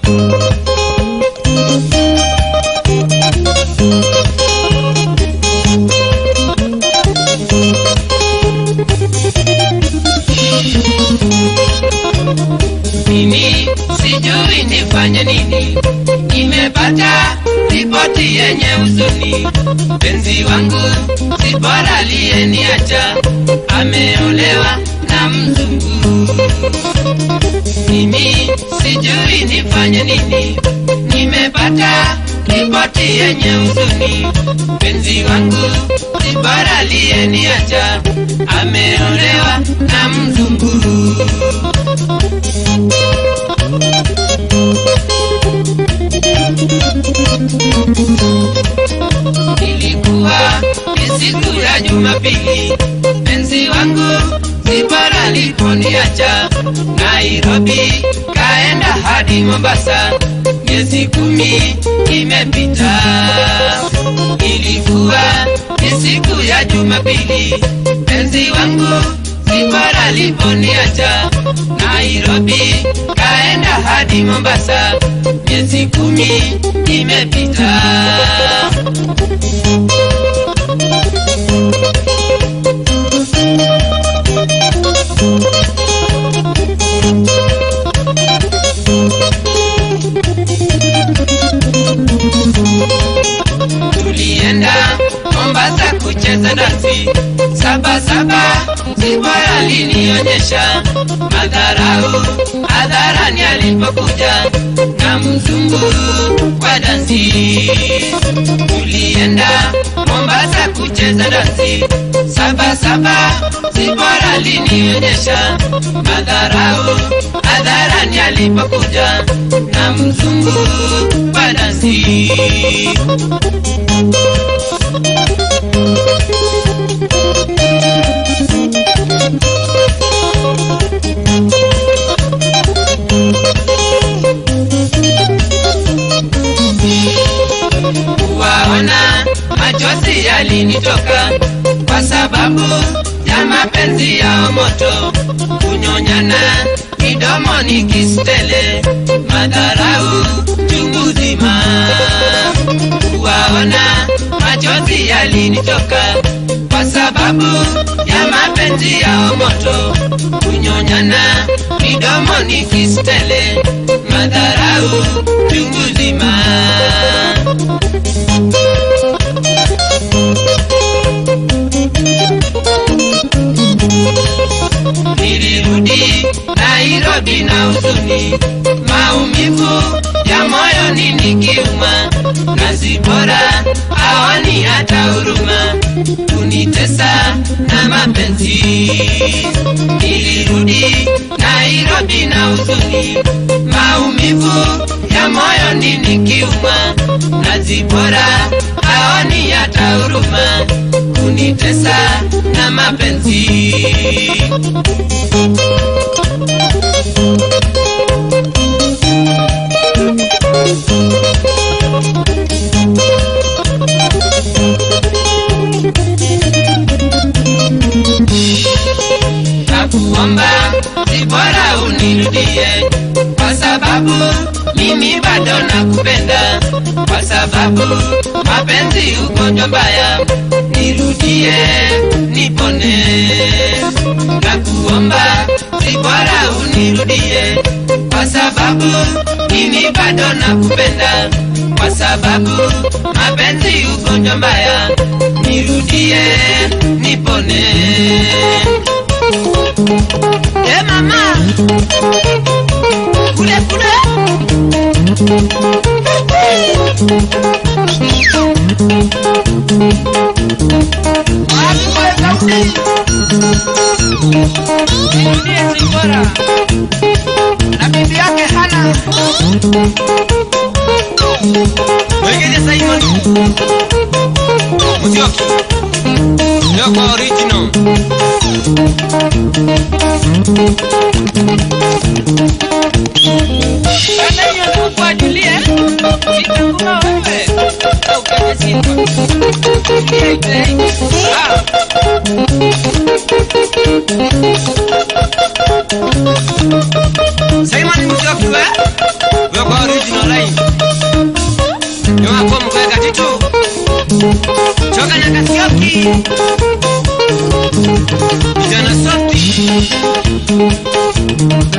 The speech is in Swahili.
Mimi sijui nifanye nini, nimepata ripoti yenye huzuni. Penzi wangu si bora aliyeniacha, ameolewa na mzungu. Mimi sijui nifanye nini, nimepata ripoti yenye huzuni. Penzi wangu si bora aliyeniacha, ameolewa na mzungu. Ilikuwa ni siku ya Jumapili, penzi wangu Zipora aliponiacha Nairobi, kaenda hadi Mombasa, miezi kumi imepita. Ilikuwa ni siku ya Jumapili, penzi wangu Zipora aliponiacha Nairobi, kaenda hadi Mombasa, miezi kumi imepita. tulienda Mombasa kucheza dansi saba saba, Zipora alinionyesha madharau hadharani alipokuja na mzungu kwa dansi. Tulienda Mombasa kucheza dansi saba saba, Zipora alinionyesha madharau hadharani alipokuja na mzungu kwa dansi. kuwaona machozi yalinitoka kwa sababu ya mapenzi yao moto, kunyonyana midomoni kistele, madharau chungu zima. Kuwaona machozi yalinitoka kwa sababu ya mapenzi yao moto, kunyonyana midomoni kistele, madharau chungu zima. nilirudi Nairobi na huzuni, maumivu ya moyoni nikiuma, na Zipora hawani hata huruma, kunitesa na mapenzi. Nilirudi Nairobi na huzuni, maumivu ya moyoni nikiuma, na Zipora hawani hata huruma, kunitesa na mapenzi. nakuomba si bora unirudie, kwa sababu mimi bado nakupenda, kwa sababu mapenzi ugonjwa mbaya, nirudie nipone. Nakuomba si bora unirudie, kwa sababu mimi bado nakupenda, kwa sababu mapenzi ugonjwa mbaya, nirudie nipone. Eh mama, kule kule. Wapi kule sauti? Nirudie Zipora na bibi yake Hana. Wengine Simon. Muzioki. Leo kwa original. Kama hiyo ndio kwa Julie, sitakuwa wewe. Au kwenye simu. Julie ite. Ah. Simon Muzioki we. Leo kwa original. Choka na Kasioki. Vijana sote.